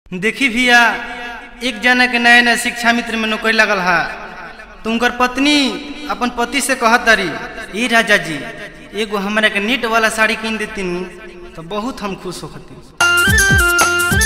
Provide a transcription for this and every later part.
देखी भैया एक जना के नया नया शिक्षा मित्र में नौकरी लगल हा तो उनकर पत्नी अपन पति से कहत तारी ए राजा जी एगो हमरा के नेट वाला साड़ी किन देती तो बहुत हम खुश होती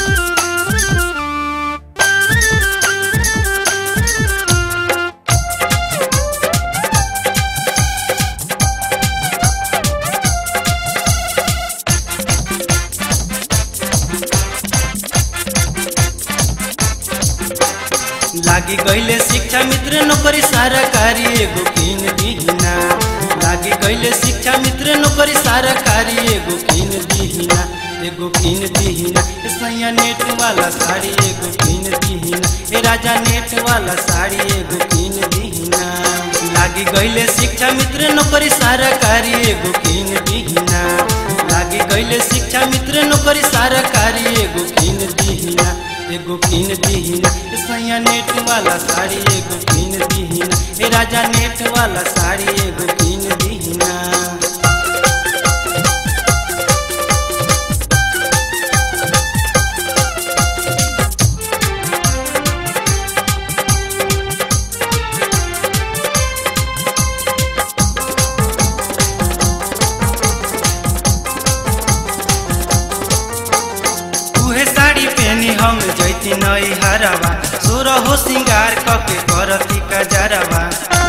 लागी गईले शिक्षा मित्र नौकरी सरकारी एगो किन दीहिना लागी गईले शिक्षा मित्र नौकरी सरकारी एगो किन दीहिना एगो किन दीहिना ए सैया नेट वाला साड़ी एगो किन दीहिना ए राजा नेट वाला साड़ी एगो किन दीहिना लागी गईले शिक्षा मित्र नौकरी सरकारी एगो किन दीहिना लागी गईले शिक्षा मित्र नौकरी सरकारी एगो किन दीहिना एगो किन दीहिना ए सैया नेट वाला साड़ी एगो किन दीहिना ए राजा नेट वाला साड़ी एगो किन दीहिना उहे साड़ी पहनी हम जैती नई हरवा सोर हो सिंगार कके करती कजरवा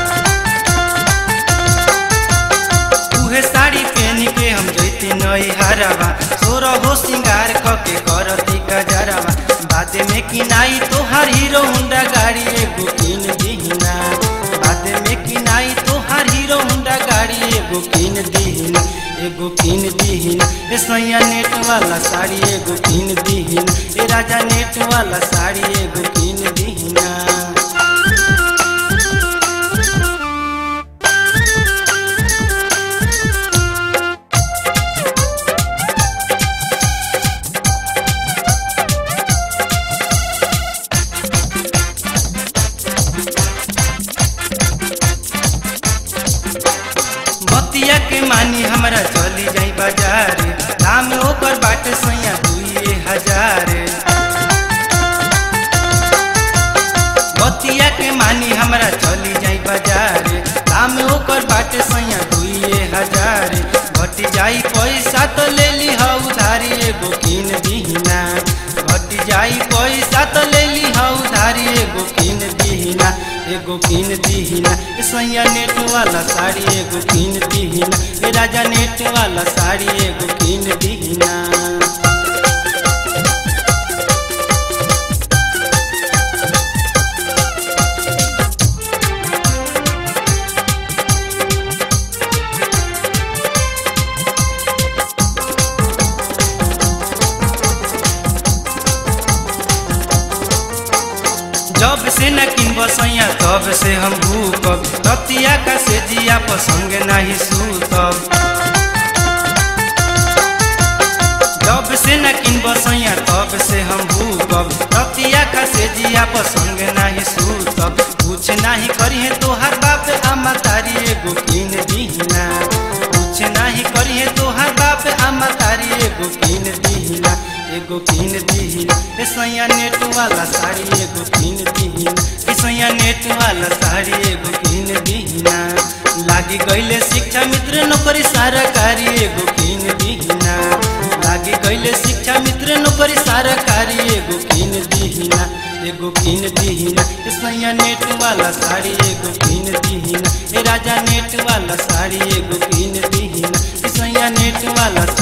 उहे साड़ी पहनी के हम जैती नई हरवा सोर हो सिंगार कके करती कजरवा बादे में किनाई तोहार हीरो हुंडा गाड़ी एगो किन दीहिना बादे में किनाई तोहार हीरो हुंडा गाड़ी एगो किन दीहिना एगो किन दीहिना ए सैया नेट वाला साड़ी एगो किन दीहिना ए राजा नेट वाला साड़ी एगो किन दीहिना बतिया के मानी हमरा चली जाई बाजार दाम ओकर बाटे सैया दुइए हजार बतिया के मानी हमरा चली जाई बाजार दाम ओकर बाटे सैया दुइए हजार घटी जाई पैसा तो ले ली ह उधारी एगो किन दीहिना घटी जाई पैसा तो ले ली ह उधारी एगो किन दीहिना एगो किन दीहिना ए सैया नेट वाला साड़ी एगो किन दीहिना ए राजा नेट वाला साड़ी एगो किन दीहिना जब से न किन सैया तब से हम भूकब रतिया का से जिया पसंग नहीं सूतब जब से न किन सैया तब से हम भूकब रतिया का से जिया पसंग नहीं सूतब कुछ नहीं करिए तोहर बाप आमा तारी एगो किन दीहिना कुछ नहीं करिए तोहर बाप आमा तारी एगो किन दीहिना एगो किन दीहिना ए सैया नेट वाला साड़ी एगो किन दीहिना ए सैया नेट वाला साड़ी एगो किन दीहिना लागी गईले शिक्षा मित्र नौकरी सरकारी एगो किन दीहिना लागी गईले शिक्षा मित्र नौकरी सरकारी एगो किन दीहिना एगो किन दीहिना ए सैया नेट वाला साड़ी एगो किन दीहिना ए राजा नेट वाला साड़ी एगो किन दीहिना ए सैया नेट वाला